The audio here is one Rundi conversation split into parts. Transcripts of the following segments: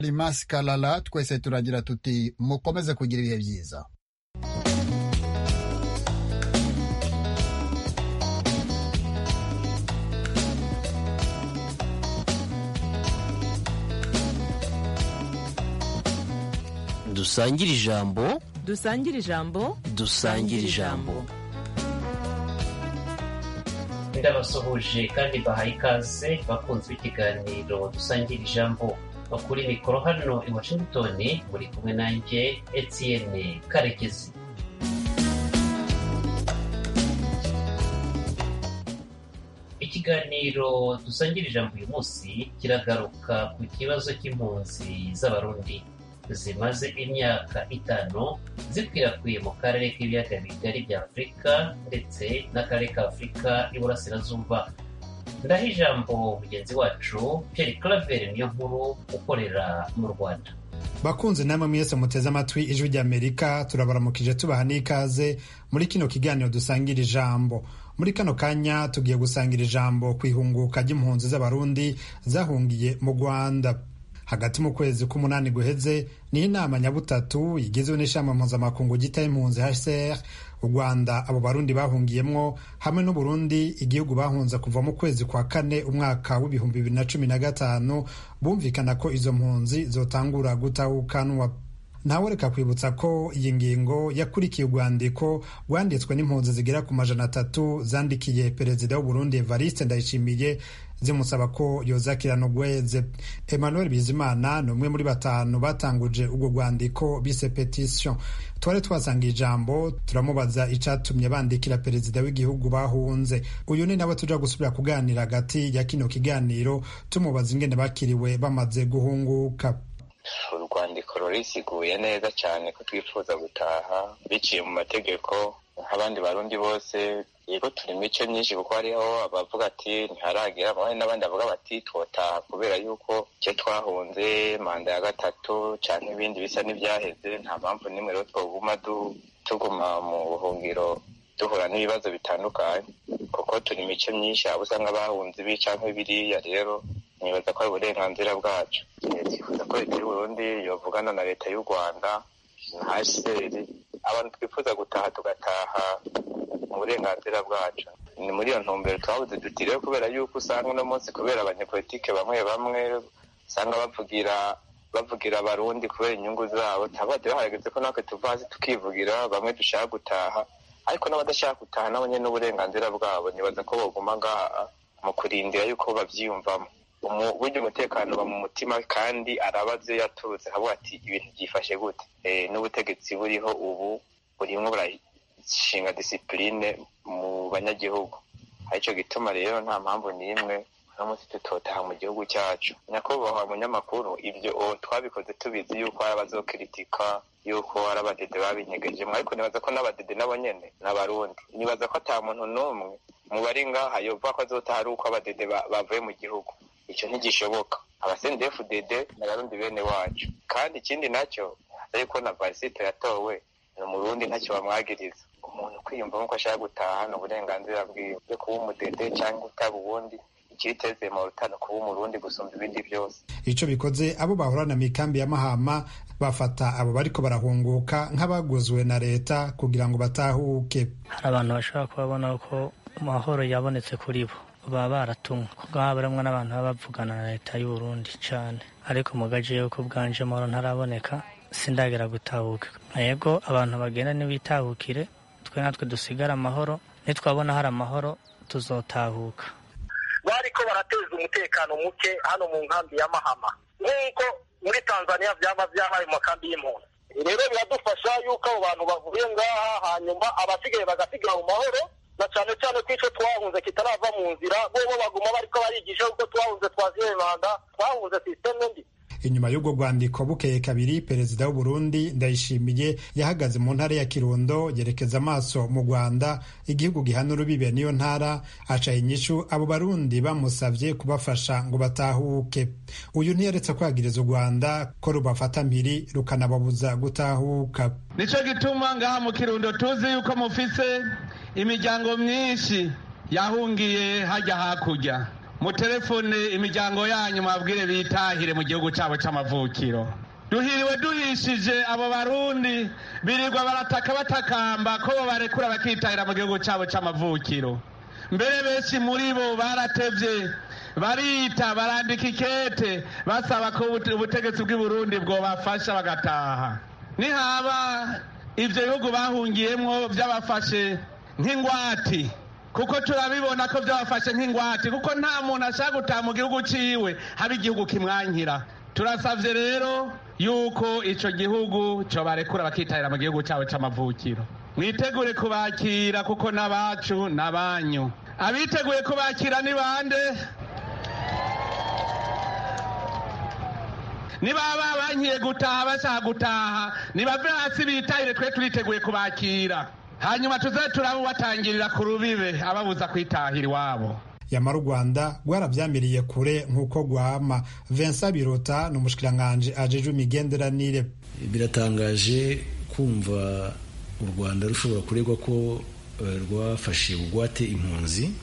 rimasi karara twese turagira tuti mukomeze kugira ibihe byiza dusangire ijambo dusangire ijambo dusangire ijambo ndabasuhuje kandi bahaye ikaze bakunze ikiganiro dusangira ijambo bakuri mikoro hano i washington muri kumwe nanjye etienne karekezi ikiganiro dusangira ijambo uyu munsi kiragaruka ku kibazo cy'impunzi z'abarundi zimaze imyaka itanu zikwirakwiye mu karere k'ibiyaga bigari bya afurika ndetse n'akarere ka afurika y'iburasirazuba ndaho ijambo mugenzi wacu pierre claver niyo nkuru ukorera mu rwanda bakunze namwe mwese muteze amatwi ijwi ry'amerika turabaramukije tubaha n'ikaze muri kino kiganiro dusangira ijambo muri kano kanya tugiye gusangira ijambo ku ihunguka ry'impunzi z'abarundi zahungiye mu rwanda hagati mu kwezi k'umunani guheze ni inama nyabutatu igizwe n'ishami mpuzamakungu gita impunzi hcr u rwanda abo barundi bahungiyemwo hamwe n'uburundi igihugu bahunze kuva mu kwezi kwa kane umwaka w'ibihumbi bibiri na cumi na gatanu bumvikana ko izo mpunzi zotangura gutahukanwa ntawereka kwibutsa ko iyi ngingo yakurikiye urwandiko rwanditswe n'impunzi zigera ku majana atatu zandikiye perezida w'uburundi evariste ndayishimiye zimusaba ko yozakirana ugweze emmanuel bizimana ni umwe muri batanu batanguje urwo rwandiko bise petition twari twasanga ijambo turamubaza icatumye bandikira perezida w'igihugu bahunze uyu ni nawe tuja gusubira kuganira hagati ya kino kiganiro tumubaza ingene bakiriwe bamaze guhunguka urwandiko rurisiguye neza cyane ko twifuza gutaha biciye mu mategeko nk'abandi barundi bose yego turi mico myinshi kuko hariho abavuga ati ntiharagera hari n'abandi bavuga bati twotaha kubera yuko icyo twahunze manda ya gatatu cyangwa ibindi bisa n'ibyaheze nta mpamvu n'imwe rero twoguma tuguma mu buhungiro duhura n'ibibazo bitandukanye kuko turi mico myinshi abo usanga bahunze ibi cyangwa biriya rero nibaza ko ari uburenganzira bwacu twifuza ko leta y'uburundi yovugana na leta y'u rwanda na hcr abantu twifuza gutaha tugataha mu burenganzira bwacu ni muri iyo ntumbero twabuze duti rero kubera yuko usanga uno munsi kubera abanyepolitike bamwe bamwe usanga bavugira bavugira abarundi kubera inyungu zabo tabade bahageze ko natwe tuva hasi tukivugira bamwe dushaka gutaha ariko n'abadashaka gutaha nabo nyine n'uburenganzira bwabo nibaza ko baguma ngaha mu kurindira yuko bavyiyumvamo burya umutekano uba mu mutima kandi arabaze yaturutse akavuga ati ibintu byifashe gute n'ubutegetsi buriho ubu burimwo burashinga disipurine mu banyagihugu aricyo gituma rero nta mpamvu n'imwe uno munsi tutotaha mu gihugu cyacu nyakubahwa munyamakuru ibyo twabikoze tubizi yuko hari abazokiritika yuko hari abadede babinyegejemo ariko nibaza ko n'abadede nabo nyene n'abarundi nibaza ko ata muntu n'umwe mu bari ngaha yovuga ko azotaha ari uko abadede bavuye mu gihugu icyo ntigishoboka abasendefudede ni abarundi bene wacu kandi ikindi nacyo ariko na varisite yatowe ni umurundi ntacyo bamwagiriza umuntu kwiyumvamo ko ashaka gutaha ni uburenganzira bwiwe kuba umudede cyangwa utaba ubundi ikiteze mu rutano kuba umurundi gusumba ibindi byose ico bikoze abo bahorana mikambi ya mahama bafata abo bariko barahunguka nk'abaguzwe na leta kugira ngo batahuke hari abantu bashobora kubabona ko amahoro yabonetse kuri bo baba baratumwe kuko haba harimwo n'abantu baba bavugana na leta y'u Burundi cane ariko mu gace yuko bwanje amahoro ntaraboneka sindagera gutahuka yego abantu bagenda ntibitahukire twe natwe dusigara amahoro nitwabona hari amahoro tuzotahuka bariko barateza umutekano muke hano mu nkambi ya mahama nk'uko muri tanzania vyaba vyabaye mu makambi y'impunzi rero biradufasha yuko abo bantu bavuye ngaha hanyuma abasigaye bagasigara mu mahoro na cyane cyane ko icyo twahunze kitarava mu nzira bobo baguma bariko barigisha kuko twahunze twaziye manda twahunze sisiteme mbi inyuma y'ubwo rwandiko bukeye kabiri perezida w'uburundi ndayishimiye yahagaze mu ntara ya kirundo yerekeza amaso mu rwanda igihugu gihana urubibe niyo ntara aca inyishu abo barundi bamusabye kubafasha ngo batahuke uyu ntiyaretse kwagiriza u rwanda ko rubafata mpiri rukanababuza gutahuka nico gituma ngaha mu kirundo tuzi yuko mufise imiryango myinshi yahungiye hajya hakurya mutelefone imiryango yanyu mwabwire bitahire mu gihugu cyabo cy'amavukiro duhiriwe duhishije abo barundi birirwa barataka batakamba ko bo barekura bakitahira mu gihugu cyabo cy'amavukiro mbere benshi muri bo baratevye barita barandika ikete basaba ko ubutegetsi bw'i burundi bwobafasha bagataha nihaba ivyo bihugu bahungiyemwo vyabafashe nk'ingwati kuko turabibona ko byabafashe nk'ingwate kuko nta muntu ashaka gutaha mu gihugu ciwe haba igihugu kimwankira turasavye rero yuko ico gihugu co barekura bakitahira mu gihugu cabo c'amavukiro mwitegure kubakira kuko n'abacu n'abanyu abiteguye kubakira ni bande nibaba bankiye gutaha bashaka gutaha nibave hasi bitahire twe turiteguye kubakira hanyuma tuze turabubatangirira ku rubibe ababuza kwitahira iwabo yamara u rwanda rwarabyamiriye kure nk'uko rwama vincent birota ni umushikiranganji ajejwe imigenderanire biratangaje kumva u rwanda rushobora kuregwa ko rwafashe bugwate impunzi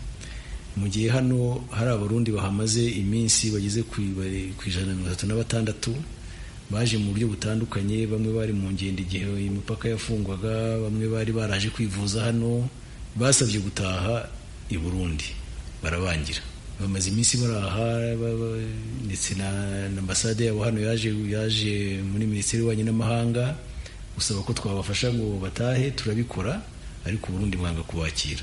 mu gihe hano hari abarundi bahamaze iminsi bageze ku ijana na mirongo itatu na batandatu baje mu buryo butandukanye bamwe bari mu ngendo igihe imipaka yafungwaga bamwe bari baraje kwivuza hano basabye gutaha i burundi barabangira bamaze iminsi baraha ndetse na ambasade yabo hano yaje yaje muri minisiteri y'ububanyi n'amahanga gusaba ko twabafasha ngo batahe turabikora ariko uburundi mwanga kubakira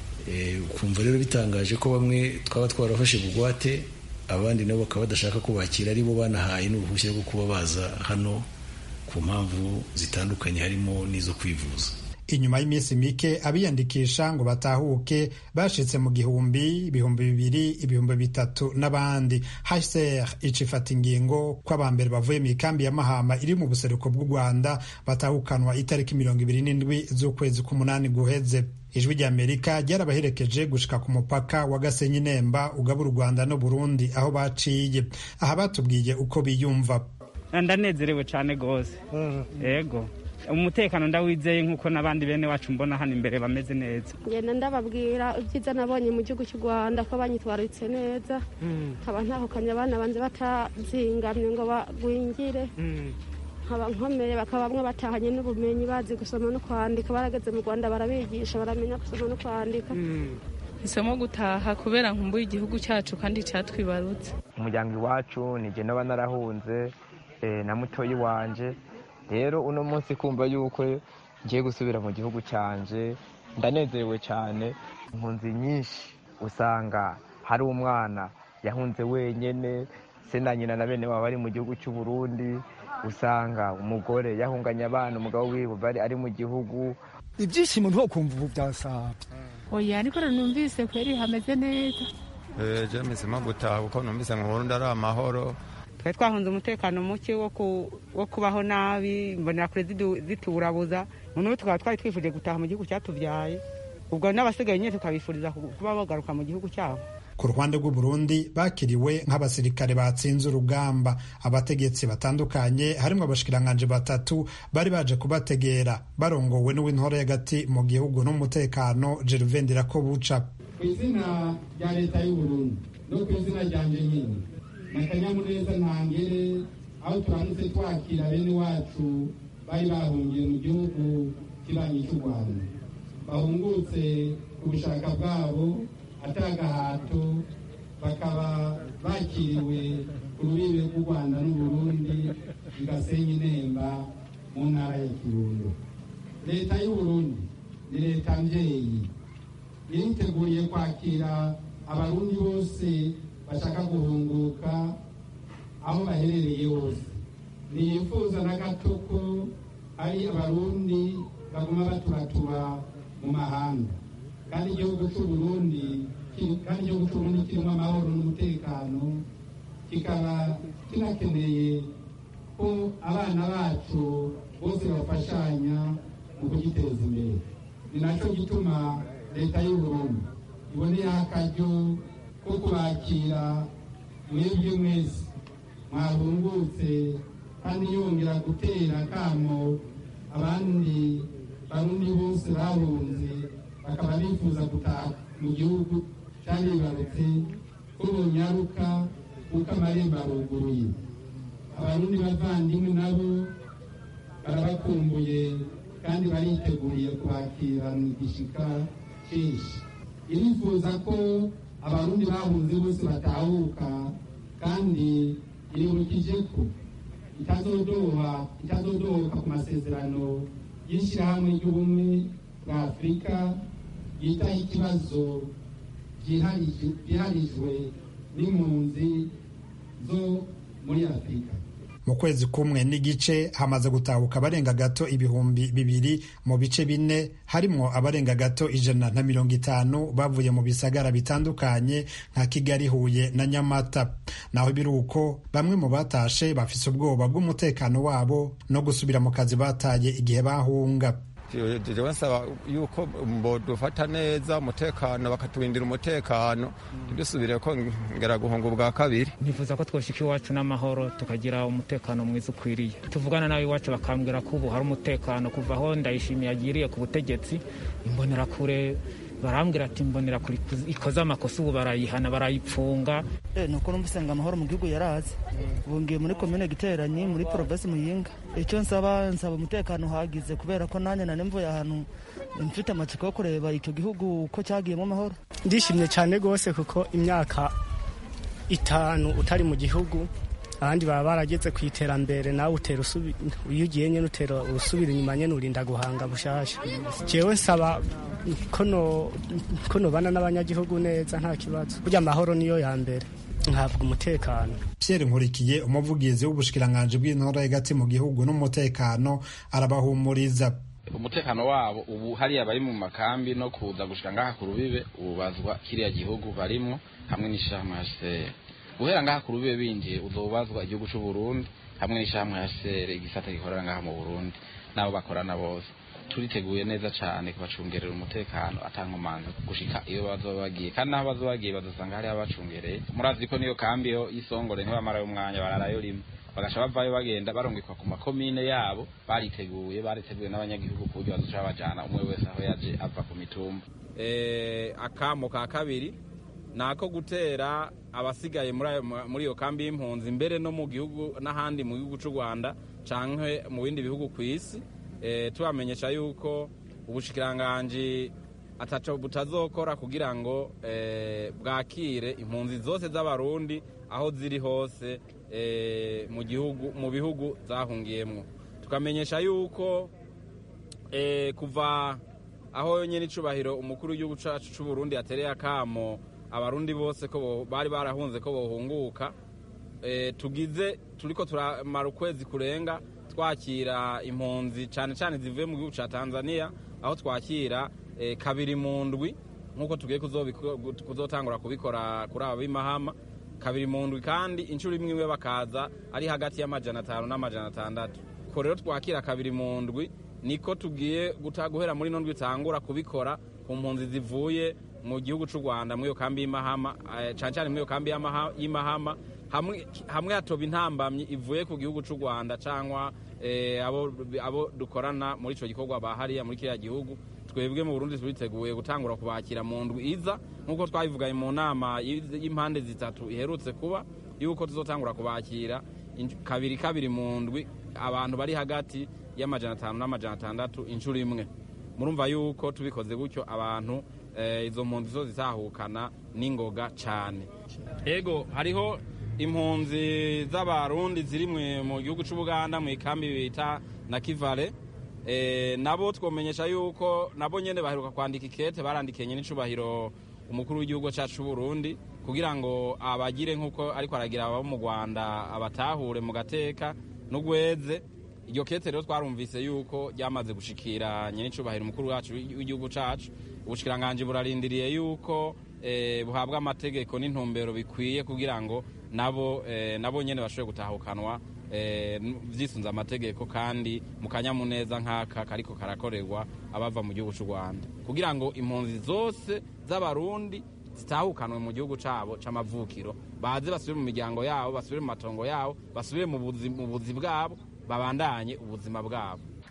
ukumva rero bitangaje ko bamwe twaba twarafashe bugwate abandi nabo bakaba badashaka kubakira ari bo banahaye n'uruhushya rwo kuba baza hano ku mpamvu zitandukanye harimo n'izo kwivuza inyuma y'iminsi mike abiyandikisha ngo batahuke bashitse mu gihumbi ibihumbi bibiri ibihumbi bitatu n'abandi hcr icifata ingingo ko abambere bavuye mu ikambi ya mahama iri mu buseruko bw'u rwanda batahukanwa itariki mirongo ibiri n'indwi z'ukwezi k'umunani guheze ijwi ry'amerika ryarabaherekeje gushika ku mupaka wa gasenyi nemba ugabura u rwanda no burundi aho baciye aha batubwiye uko biyumva ndanezerewe cyane rwose yego umutekano ndawizeye nk'uko n'abandi bene wacu mbona hano imbere bameze neza ngenda ndababwira ibyiza nabonye mu gihugu cy'u rwanda ko banyitwaritse neza nkaba ntahukanye abana banze batazingamye ngo bagwingire nkaba nkomeye bakaba bamwe batahanye n'ubumenyi bazi gusoma no kwandika barageze mu rwanda barabigisha baramenya gusoma no kwandika isomo gutaha kubera nkumbuye igihugu cyacu kandi cyatwibarutse umuryango iwacu nijye n'aba narahunze na mutoyi wanje rero uno munsi kumva yuko ngiye gusubira mu gihugu cyanje ndanezerewe cyane impunzi nyinshi usanga hari umwana yahunze wenyine se na nyina na bene baba bari mu gihugu cy'u Burundi usanga umugore yahunganye abana umugabo wiwe bari ari mu gihugu ibyishimo ntukumva ubu byasaba oya ariko numvise kweri hameze neza ejo misemo gutaha kuko numvise mu Burundi ari amahoro twari twahunze umutekano muke wo kubaho nabi mbonera kure ziturabuza noneho tukaba twari twifuje gutaha mu gihugu cyatubyaye ubwo n'abasigaye nyine tukabifuriza kuba bagaruka mu gihugu cyabo ku ruhande rw'u Burundi bakiriwe nk'abasirikare batsinze urugamba abategetsi batandukanye harimo abashikiranganje batatu bari baje kubategera barongowe n'uw'intore y'agati mu gihugu n'umutekano Gervain Ndirakobuca ku izina rya leta y'u Burundi no ku izina ryanje nyine ni akanyamuneza ntangere aho turamutse twakira bene wacu bari bahungiye mu gihugu kibanyi cy'u rwanda bahungutse ku bushaka bwabo atagahato bakaba bakiriwe ku rubibe rw'u rwanda n'uburundi igasenyi nemba mu ntara ya kirundo leta y'uburundi ni leta mbyeyi iriteguriye kwakira abarundi bose bashaka guhunguka aho baherereye hose ntiyifuza na gato ko hari abarundi baguma baturatura mu mahanga kandi igihugu cy'uburundi kandi igihugu cy'uburundi kirimo amahoro n'umutekano kikaba kinakeneye ko abana bacu bose bafashanya mu kugiteza imbere ni nacyo gituma leta y'uburundi iboneyeho akaryo ko kubakira mwebwe mwese mwahungutse kandi yongera gutera akamo abandi barundi bose bahunze bakaba bifuza gutaha mu gihugu cyaribarutse ko bonyaruka kuko amarembo aruguruye abarundi bavandimwe nabo barabakumbuye kandi bariteguriye kubakirana igishika cyinshi irifuza ko abarundi bahunze bose batahuka kandi iribukije ko itazodoha itazodohoka ku masezerano y'ishyirahamwe ry'ubumwe bwa afurika yitaho ikibazo byiharijwe n'impunzi zo muri afurika mu kwezi kumwe n'igice hamaze gutahuka abarenga gato ibihumbi bibiri mu bice bine harimwo abarenga gato ijana na mirongo itanu bavuye mu bisagara bitandukanye nka kigali huye na nyamata naho biri uko bamwe mu batashe bafise ubwoba bw'umutekano wabo no gusubira mu kazi bataye igihe bahunga jewe nsaba yuko bodufata neza umutekano bakatubindira umutekano ntidusubire ko ngera guhunga ubwa kabiri nifuza ko twoshika iwacu n'amahoro tukagira umutekano mwiza ukwiriye tuvugana nawe iwacu bakambwira ko ubu hari umutekano kuva aho ndayishimiye agiriye ku butegetsi imbonerakure barambwira ati mbonera kuri ikoze amakosa ubu barayihana barayipfunga ni uko numva usanga amahoro mu gihugu yaraze ubu ngiye muri komine giteranyi muri porobesi muyinga icyo nsaba nsaba umutekano uhagize kubera ko nanjye nane mvuye ahantu mfite amatsiko yo kureba icyo gihugu uko cyagiyemo amahoro ndishimye cyane rwose kuko imyaka itanu utari mu gihugu abandi baba barageze ku iterambere nawe utera iyo ugiye nyine utera urusubira inyuma nyine urinda guhanga bushasha jewe nsaba ko nobana n'abanyagihugu neza nta kibazo burya amahoro niyo ya mbere nkavuga umutekano Pierre Nkurikiye umuvugizi w'ubushikiranganji bw'intora hagati mu gihugu n'umutekano arabahumuriza umutekano wabo ubu hariya bari mu makambi no kuza gushika ngaha ku rubibe ubazwa kiriya gihugu barimwo hamwe n'ishyirahamwe HCR guhera ngaha ku rubibe binjiye uzobazwa igihugu c'u Burundi hamwe n'ishyirahamwe HCR igisata gikorera ngaha mu Burundi nabo bakorana bose turiteguye neza cyane kubacungerera umutekano atankomanzi gushika iyo bazoba bagiye kandi naho bazoba bagiye bazosanga hariho abacungereye murazi ko niyo kambi yo y'isongore ntibamarayo umwanya bararayo rimwe bagasha bavayo bagenda barungikwa ku makomine yabo bariteguye bariteguye n'abanyagihugu ku buryo bazoca babajana umwe wese aho yaje ava ku mitumba akamo ka kabiri ni ako gutera abasigaye muri iyo kambi y'impunzi mbere no mu gihugu n'ahandi mu gihugu cy'u rwanda cyangwa mu bindi bihugu ku isi tubamenyesha yuko ubushikiranganji ataco butazokora kugira ngo bwakire impunzi zose z'abarundi aho ziri hose mu gihugu mu bihugu zahungiyemo tukamenyesha yuko kuva aho nyine icubahiro umukuru w'igihugu cyacu cy'u Burundi yatereye akamo abarundi bose ko bari barahunze ko bohunguka tugize turiko turamara ukwezi kurenga twakira impunzi cyane cyane zivuye mu gihugu cya tanzania aho twakira kabiri mu ndwi nk'uko tugiye kuzotangura kubikora kuri aba b'imahama kabiri mu ndwi kandi inshuro imwe imwe bakaza ari hagati y'amajana atanu n'amajana atandatu ko rero twakira kabiri mu ndwi niko tugiye guhera muri ino ndwi itangura kubikora ku mpunzi zivuye mu gihugu cy'u rwanda muri iyo kambi y'imahama cyane cyane muri iyo kambi y'imahama hamwe hatoba intambamyi ivuye ku gihugu cy'u rwanda cyangwa abo dukorana muri icyo gikorwa bahariya muri kiriya gihugu twebwe mu burundi turiteguye gutangura kubakira mu ndwi iza nk'uko twabivuganye mu nama y'impande zitatu iherutse kuba y'uko tuzotangura kubakira kabiri kabiri mu ndwi abantu bari hagati y'amajana atanu n'amajana atandatu inshuro imwe murumva yuko tubikoze gutyo abantu izo mpunzi zo zitahukana n'ingoga cyane ego hariho impunzi z'abarundi ziri mu gihugu cy'ubuganda mu ikambi bita na kivale nabo twomenyesha yuko nabo nyine baheruka kwandika ikete barandikenye n'icubahiro umukuru w'igihugu cyacu cy'uburundi kugira ngo abagire nk'uko ariko aragira abo mu rwanda abatahure mu gateka n'ugweze iryo kete rero twarumvise yuko ryamaze gushikira nyinicubahiro umukuru wacu w'igihugu cyacu ubushikiranganji burarindiriye yuko buhabwa amategeko n'intumbero bikwiye kugira ngo nabo nabo nyine bashobore gutahukanwa byisunze amategeko kandi mu kanyamuneza nk'aka kariko karakorerwa abava mu gihugu cy'u rwanda kugira ngo impunzi zose z'abarundi zitahukanwe mu gihugu cyabo cy'amavukiro baze basubire mu miryango yabo basubire mu matongo yabo basubire mu buzi bwabo babandanye ubuzima bwabo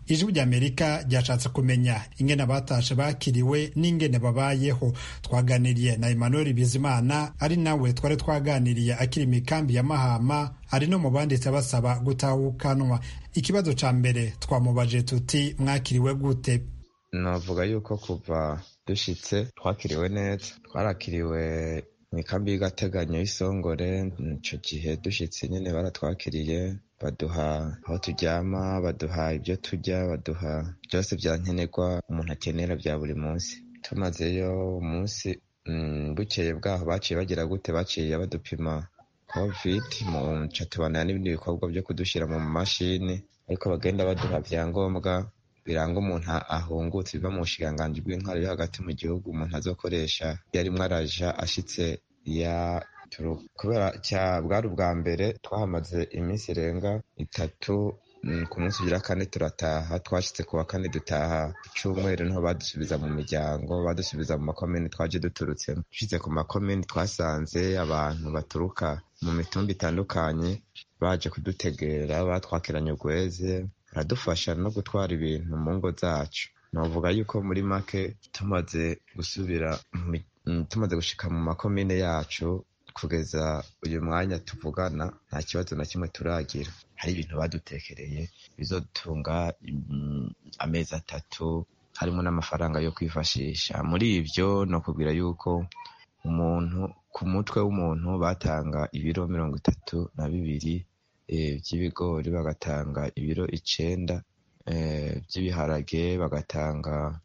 ijwi ry'amerika ryashatse kumenya ingene abatashe bakiriwe n'ingene babayeho twaganiriye na emmanuel bizimana ari nawe twari twaganiriye akiri imikambi ya mahama ari no mu banditse basaba gutahukanwa ikibazo ca mbere twamubaje tuti mwakiriwe gute navuga yuko kuva dushitse twakiriwe neza twarakiriwe mu ikambi y'agateganyo y'isongore ico gihe dushitse nyene baratwakiriye baduha aho turyama baduha ibyo turya baduha byose bya nkenerwa umuntu akenera bya buri munsi tumazeyo umunsi bukeye bwaho baciye bagira gute baciye badupima covid mu nca tubanira n'ibindi bikorwa byo kudushyira mu mashini ariko bagenda baduha byangombwa biranga umuntu ahungutse biva mu bushikiranganji bw'intwaro yo hagati mu gihugu umuntu azokoresha iyo arimwo araja ashitse ya kubera bwari ubwa mbere twahamaze iminsi irenga itatu ku munsi ugira kane turataha twashitse ku wa kane dutaha cyumweru niho badusubiza mu miryango badusubiza mu makomini twaje duturutsemo dushitse ku makomini twasanze abantu baturuka mu mitumba itandukanye baje kudutegera batwakiranye urweze baradufasha no gutwara ibintu mu ngo zacu navuga yuko muri make tumaze gusubira tumaze gushika mu makomine yacu kugeza uyu mwanya tuvugana nta kibazo na kimwe turagira hari ibintu badutekereye bizotunga amezi atatu harimo n'amafaranga yo kwifashisha muri ibyo ni ukubwira yuko umuntu ku mutwe w'umuntu batanga ibiro mirongo itatu na bibiri by'ibigori bagatanga ibiro icenda by'ibiharage bagatanga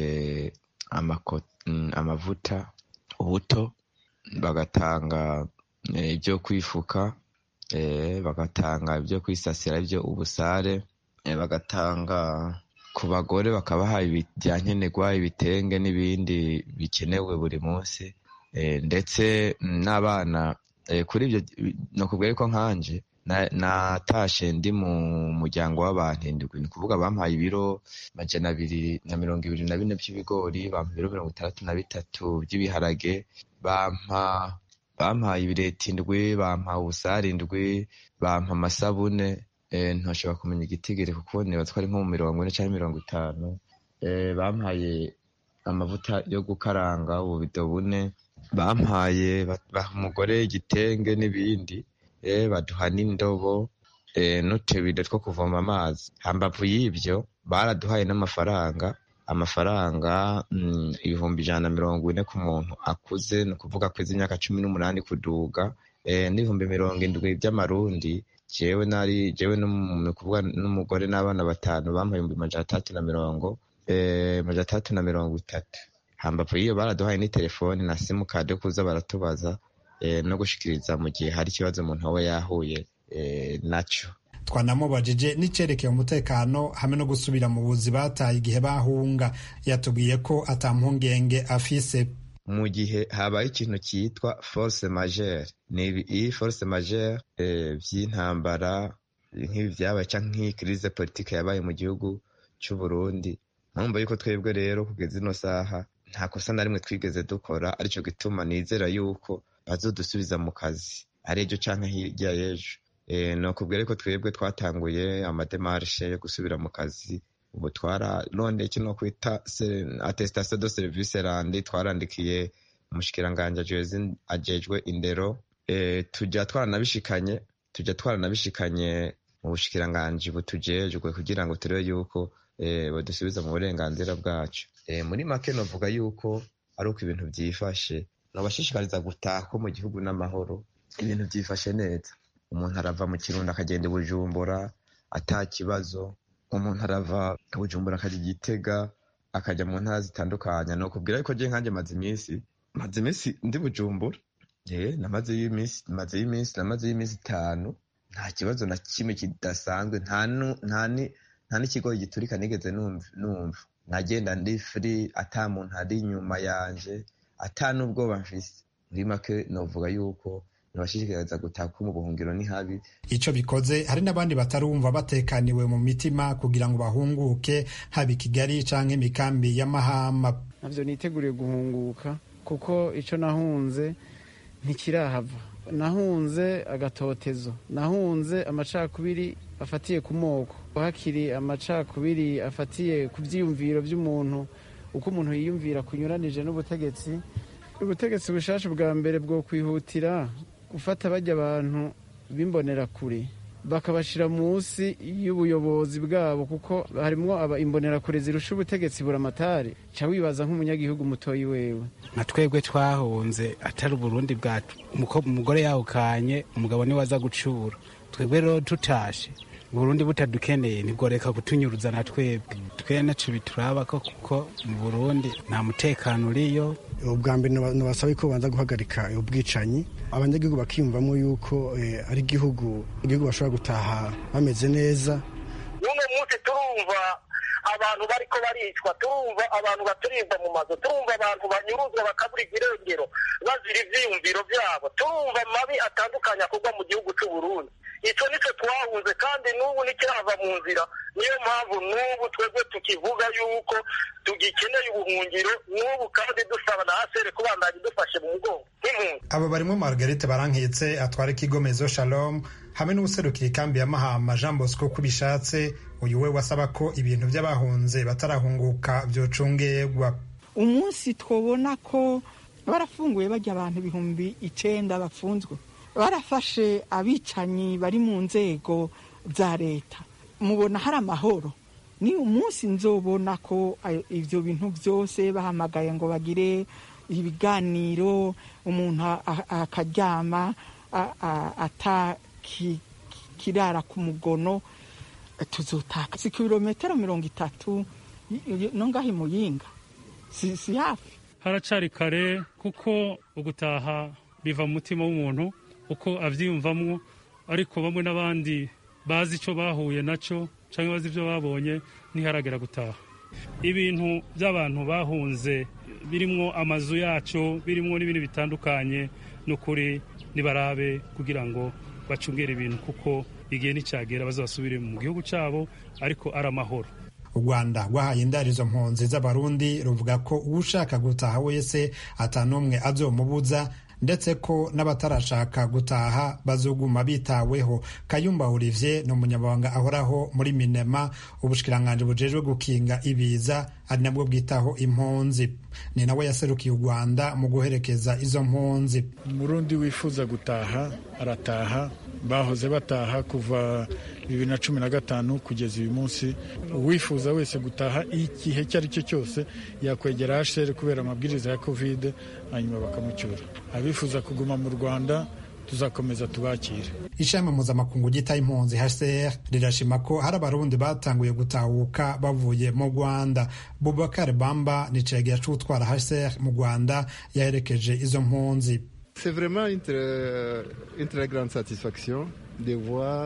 amavuta ubuto bagatanga ibyo kwifuka bagatanga ibyo kwisasira ibyo ubusare bagatanga ku bagore bakabaha ibyankenerwa ibitenge n'ibindi bikenewe buri munsi ndetse n'abana kuri ibyo ni ukubwira yuko nkanje natashe ndi mu muryango w'abantu indwi ni ukuvuga bampaye ibiro majana abiri na mirongo ibiri na bine by'ibigori bampa ibiro mirongo itandatu na bitatu by'ibiharage bampa bampaye ibireti indwi bampa ubusare indwi bampa amasabune ntashobora kumenya igitigiri kuko niba twari nko mu mirongo ine cyangwa mirongo itanu bampaye amavuta yo gukaranga ububido bune bampaye baha umugore igitenge n'ibindi baduha n'indobo n'utubido two kuvoma amazi hambavu y'ibyo baraduhaye n'amafaranga amafaranga ibihumbi ijana na mirongo ine ku muntu akuze ni ukuvuga ko imyaka cumi n'umunani kuduga n'ibihumbi mirongo indwi by'amarundi jewe nari jewe kuvuga n'umugore n'abana batanu bampaye ibihumbi majana atandatu na mirongo majana atandatu na mirongo itatu hambavu y'iyo baraduhaye n'itelefoni na simukadi yo kuza baratubaza no gushikiriza mu gihe hari ikibazo umuntu aba yahuye nacyo twanamubajije n'icerekeye umutekano hamwe no gusubira mu buzi bataye igihe bahunga yatubwiye ko atampungenge afise mu gihe habaye ikintu cyitwa force majeure ni iyi force majeure by'intambara nk'ibi byabaye cyangwa nk'iyi crise politike yabaye mu gihugu cy'u Burundi mpamvu yuko twebwe rero kugeza ino saha nta kosa na rimwe twigeze dukora aricyo gituma nizera yuko bazodusubiza mu kazi ari ejo cyangwa hirya y'ejo ni ukubwira ko twebwe twatanguye amademarishe yo gusubira mu kazi ubu twararondeye kino kwita atestation de service randi twarandikiye umushikiranganji ajejwe indero tujya twaranabishikanye tujya twaranabishikanye mu bushikiranganji butujejwe kugira ngo turebe yuko badusubiza mu burenganzira bwacu muri make novuga yuko ari uko ibintu byifashe nabashishikariza gutaha ko mu gihugu n'amahoro ibintu byifashe neza umuntu arava mu kirundo akagenda i bujumbura ata kibazo umuntu arava bujumbura akajya igitega akajya mu ntara zitandukanye ni ukubwira yuko ngiye nkanjye maze iminsi maze iminsi ndi bujumbura namaze y'iminsi maze y'iminsi namaze y'iminsi itanu nta kibazo na kimwe kidasanzwe nta n'ikigo giturika nigeze numva nagenda ndi furi ata muntu ari inyuma yanje ata n'ubwoba mfise muri make novuga yuko ntibashishikariza gutaka mu buhungiro ni habi ico bikoze hari n'abandi batarumva batekaniwe mu mitima kugira ngo bahunguke haba i kigali canke imikambi y'amahama navyo niteguriye guhunguka kuko ico nahunze ntikirahava nahunze agatotezo nahunze amacakubiri afatiye ku moko hakiri amacakubiri afatiye ku byiyumviro by'umuntu uko umuntu yiyumvira kunyuranije n'ubutegetsi ubutegetsi bushasha bwa mbere bwo kwihutira gufata bajya abantu b'imbonerakure bakabashyira munsi y'ubuyobozi bwabo kuko harimo imbonerakure zirusha ubutegetsi buramatari ca wibaza nk'umunyagihugu mutoyi wewe nka twebwe twahunze atari uburundi bwacu umugore yawukanye umugabo niwe aza gucura twebwe rero tutashe uburundi butadukeneye ntibworeka kutunyuruza na twebwe twe naco bituraba ko kuko mu burundi nta mutekano uriyo ubwa mbere nabasaba ko banza guhagarika ubwicanyi abanyagihugu bakiyumvamo yuko ari igihugu igihugu bashobora gutaha bameze neza n'uno munsi turumva abantu bariko baricwa turumva abantu baturimba mu mazu turumva abantu banyuruzwa bakabura irengero bazira ivyiyumviro vyabo turumva amabi atandukanye akorwa mu gihugu c'uburundi ico nico twahunze kandi n'ubu nikirava mu nzira niyo mpamvu n'ubu twebwe tukivuga yuko tugikeneye ubuhungiro n'ubu kandi dusaba na asere kubandanya idufashe mu mugongo nk'impunzi abo barimo margarete barankitse atwara ikigo mezo shalom hamwe n'ubuserukira ikambi ya mahama jean bosco ko bishatse uyu we wasaba ko ibintu by'abahunze batarahunguka byocungerwa umunsi twabona ko barafunguye bajya abantu ibihumbi icenda bafunzwe barafashe abicanyi bari mu nzego za leta mubona hari amahoro ni umunsi nzobona ko ibyo bintu byose bahamagaye ngo bagire ibiganiro umuntu akaryama atakirara ku mugono tuzotaka si kilometero mirongo itatu no ngaho imuyinga si hafi haracari kare kuko ugutaha biva mu mutima w'umuntu uko abyiyumvamwo ariko bamwe n'abandi bazi icyo bahuye nacyo cyangwa bazi ibyo babonye ntiharagera gutaha ibintu by'abantu bahunze birimwo amazu yacu birimwo n'ibindi bitandukanye ni ukuri nibarabe kugira ngo bacungere ibintu kuko igihe nticyagera bazasubire mu gihugu cyabo ariko ari amahoro u rwanda rwahaye indarizo mpunzi z'abarundi ruvuga ko ushaka gutaha wese atanumwe azomubuza ndetse ko n'abatarashaka gutaha bazoguma bitaweho kayumba olivier ni umunyamabanga ahoraho muri minema ubushikiranganji bujejwe gukinga ibiza ari nabwo bwitaho impunzi ni nawe yaserukiye u rwanda mu guherekeza izo mpunzi umurundi wifuza gutaha arataha bahoze bataha kuva bibiri na cumi na gatanu kugeza uyu munsi uwifuza wese gutaha igihe icyo ari cyo cyose yakwegera hsr kubera amabwiriza ya kovide hanyuma bakamucyura abifuza kuguma mu rwanda tuzakomeza tubakire ishami mpuzamakungu ryita impunzi hcr rirashima ko hari abarundi batanguye gutahuka bavuye mu rwanda bubakar bamba ni cegera c'utwara hcr mu rwanda yaherekeje izo mpunzi C'est vraiment une très, une très grande satisfaction de voir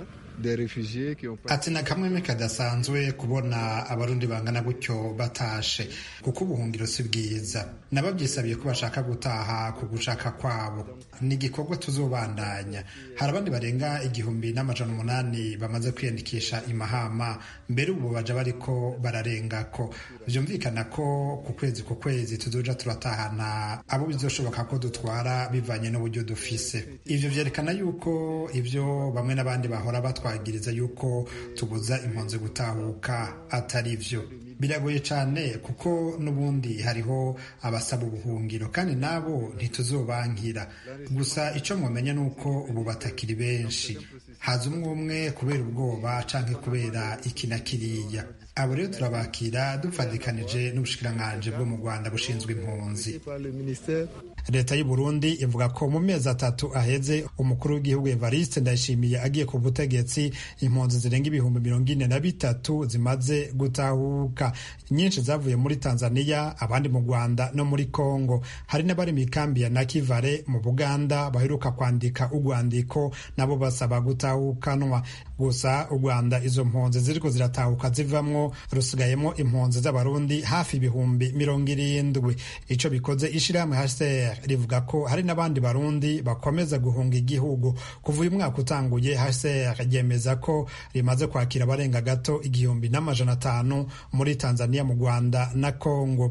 ati na kamwe kadasanzwe kubona abarundi bangana gutyo batashe kuko ubuhungiro si bwiza nababyisabiye ko bashaka gutaha ku gushaka kwabo ni igikorwa tuzobandanya hari abandi barenga igihumbi n'amajana umunani bamaze kwiyandikisha imahama mbere ubu baja bariko bararengako vyumvikana ko ku kwezi ku kwezi tuzoja turatahana abo bizoshoboka ko dutwara bivanye n'uburyo dufise ivyo vyerekana yuko ivyo bamwe n'abandi bahora batwagiriza yuko tubuza impunzi gutahuka atari vyo biragoye cyane kuko n'ubundi hariho abasaba ubuhungiro kandi nabo ntituzobankira gusa icyo mwamenya ni uko ubu batakiri benshi haza umwe umwe kubera ubwoba canke kubera iki na kiriya abo rero turabakira dufatikanije n'ubushikiranganji bwo mu rwanda bushinzwe impunzi leta y'u burundi ivuga ko mu mezi atatu aheze umukuru w'igihugu evariste ndayishimiye agiye ku butegetsi impunzi zirenga ibihumbi mirongo ine na bitatu zimaze gutahuka nyinshi zavuye muri tanzania abandi mu rwanda no muri congo hari n'abari mu ikambi ya nakivale mu buganda baheruka kwandika urwandiko nabo basaba gutahukanwa gusa u rwanda izo mpunzi ziriko ziratahuka zivamwo rusigayemo impunzi z'abarundi hafi ibihumbi mirongo irindwi ico bikoze ishirahamwe hcr rivuga ko hari n'abandi barundi bakomeza guhunga igihugu kuva uyu mwaka utanguye hcr ryemeza ko rimaze kwakira abarenga gato igihumbi n'amajana atanu muri tanzania mu rwanda na congo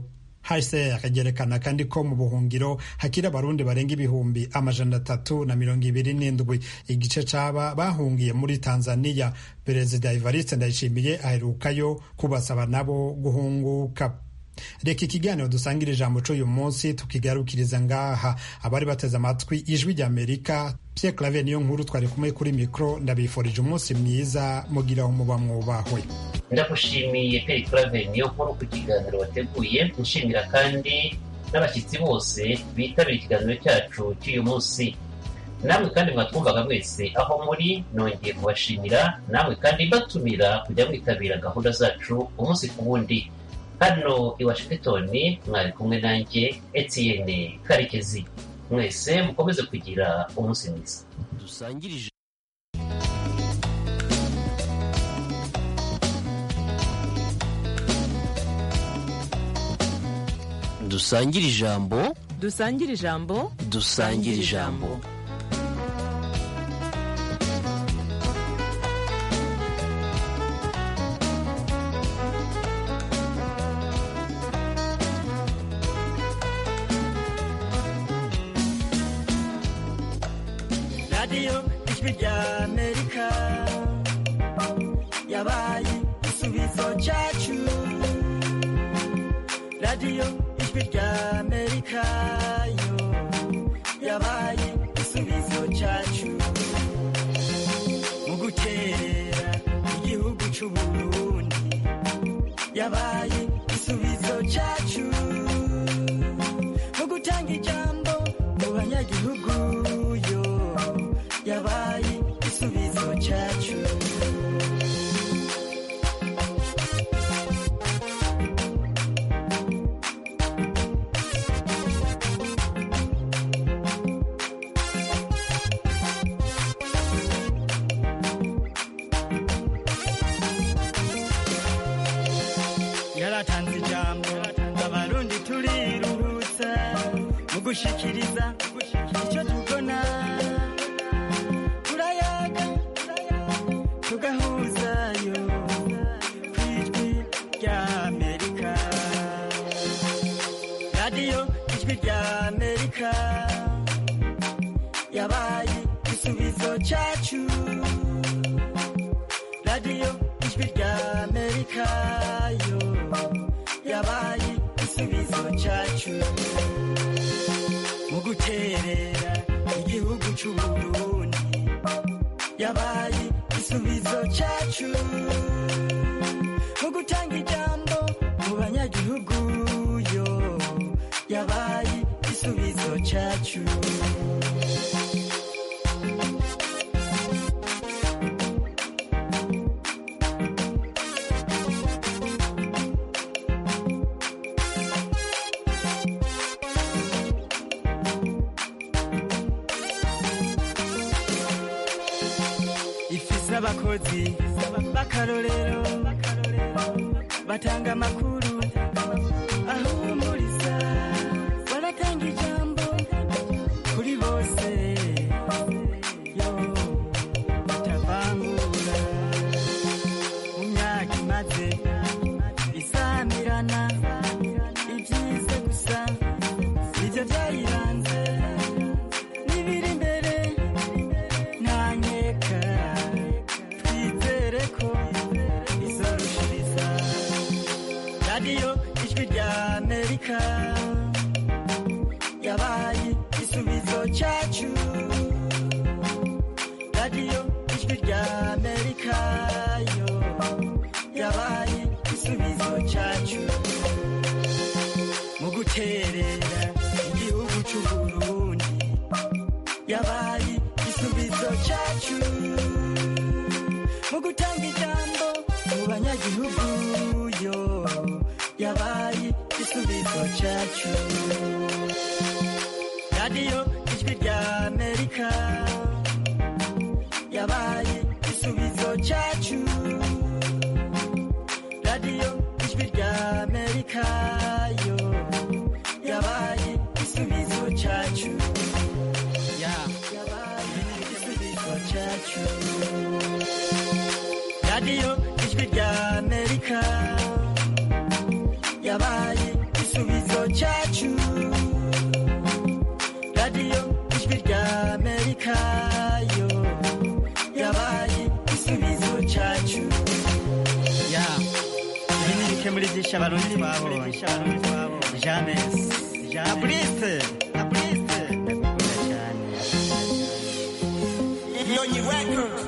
hcr ryerekana kandi ko mu buhungiro hakiri abarundi barenga ibihumbi amajana atatu na mirongo ibiri n'indwi igice c'aba bahungiye muri tanzania perezida evariste ndayishimiye aherukayo kubasaba nabo guhunguka reka ikiganiro dusangira ijambo c'uyu munsi tukigarukiriza ngaha abari bateze amatwi ijwi ry'amerika pierre clave niyo nkuru twari kumwe kuri mikro ndabifurije umunsi mwiza mugiraho muba mwubahwe ndagushimiye Pierre Clave niyo nkuru ku kiganiro wateguye nshimira kandi n'abashyitsi bose bitabira ikiganiro cyacu cy'uyu munsi namwe kandi mwatwumvaga mwese aho muri nongeye kubashimira namwe kandi mbatumira kujya mwitabira gahunda zacu umunsi ku wundi hano i washington mwari kumwe nanjye etienne karekezi mwese mukomeze kugira umunsi mwiza dusangirije dusangire ijambo dusangire ijambo dusangire ijambo radiyo ijwi rya amerika yabaye igisubizo cyacu radiyo ijwi rya amerika yo yabaye igisubizo cyacu mu guterera igihugu cy'u burundi yabaye igisubizo cyacu mu gutanga ijambo mu banyagihugu yo yabaye igisubizo cyacu yaratanze ijambo abarundi turiruhutsa mu gushikiriza icyo tubona turayaga tugahuzayo ku ijwi rya amerika radiyo ijwi rya amerika yabaye igisubizo cyacu radiyo ijwi rya amerika yo yabaye igisubizo cyacu mu guterera igihugu cy'u burundi yabaye igisubizo cyacu mu gutanga ijambo mu banyagihugu yo yabaye igisubizo cyacu ifise abakozi b'akarorero batanga amakuru ahumuriza baratanga ijambo kuri bose yo batavangura mu myaka imaze isamirana ibyiza gusa nibyo byayiranze n'ibiri imbere ntanyeka twizere ko izorushiriza radiyo ijwi rya amerika yabaye igisubizo cyacu radiyo ijwi rya amerika yo yabaye igisubizo cyacu mu guterera igihugu cy'u burundi yabaye igisubizo cyacu mu gutanga ijambo mu banyagihugu yo yabaye igisubizo cyacu radiyo ijwi rya amerika yabaye igisubizo cyacu radiyo ijwi rya amerika yo yabaye igisubizo cyacu yabaye igisubizo cyacu radiyo ijwi rya amerika yabaye igisubizo cyacu radiyo ijwi rya amerika yo yabaye igisubizo cyacu ya ibi ni bike muri byinshi abarundi twabonye jamesi na burise na burise ndagukunda cyane Nyonyi Records